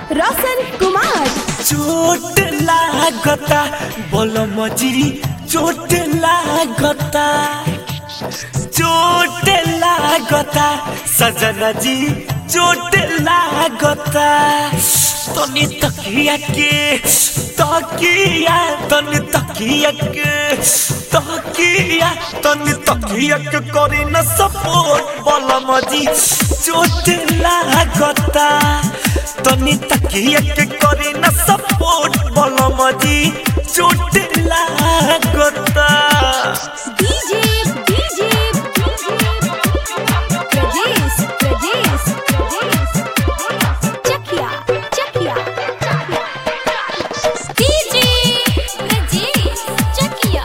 रोशन कुमार चोट लागता बोलो मजी चोट लागता चोट लागता सजना जी चोट लागता तनी तकिया के तकिया तनी तकिया के तकिया तनी तकिया के करी न सपोर्ट बोलो मजी चोट लागता तनी तकिया के करी न सपोर्ट बोलो मजी चोट लागता DJ DJ Pradesh Pradesh Chakia Chakia DJ Pradesh Chakia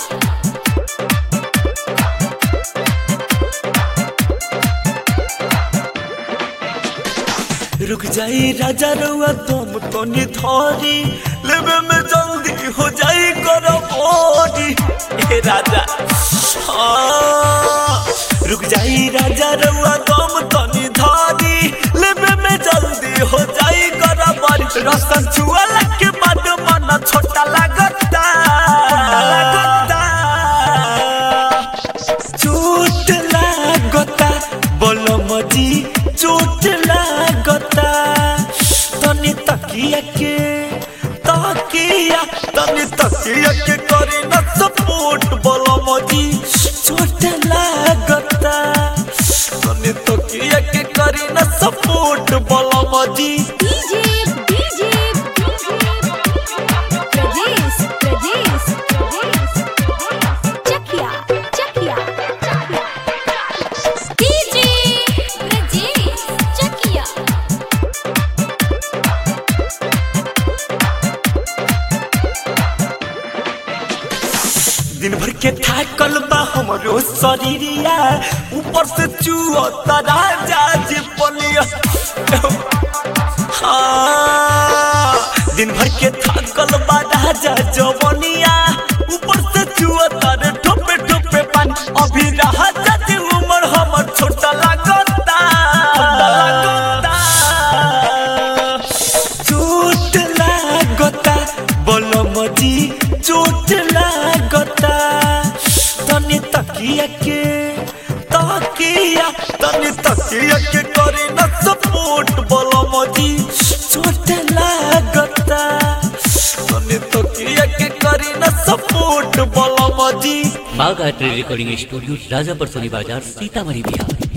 रुक जाई राजा रुआ तुम तो निथौरी लेवे में जल्दी हो जाई करो बोरी ए राजा हाँ। रुक जाई राजा रुआ तुम तो निथौरी लेवे में जल्दी हो जाई करो बोरी रसन छुअला के बाद मन छोटा लगता लगता चोट लागता बोलो मजी चोट लागता तनी तकिया के तकिया तनी तकिया के करे न सपोर्ट बोलो मजी चोट लागता तनी तकिया के करे न सपोर्ट बोलो मजी DJ DJ Pradesh Pradesh Chakia Chakia DJ Pradesh Chakia दिन भर के थाकल बा हमरो शरीरिया ऊपर से चुओ राजा जे पलिया हाँ, दिन भर के थाकल बा राजा जवनिया ऊपर से चुओ तारे ठोपे ठोपे पानी अभी राजा जे उमर हमर छोटा लागता लागता चोट लागता बोलो मजी चोट लागता तनी तकिया के तकिया तनी तकिया के करे न सपोर्ट बोलो मजी चोट लागता तनी तकिया के करे न सपोर्ट बोलो मजी बाग art recording studio Rajapar Soni Bazar Sitamarhi Bihar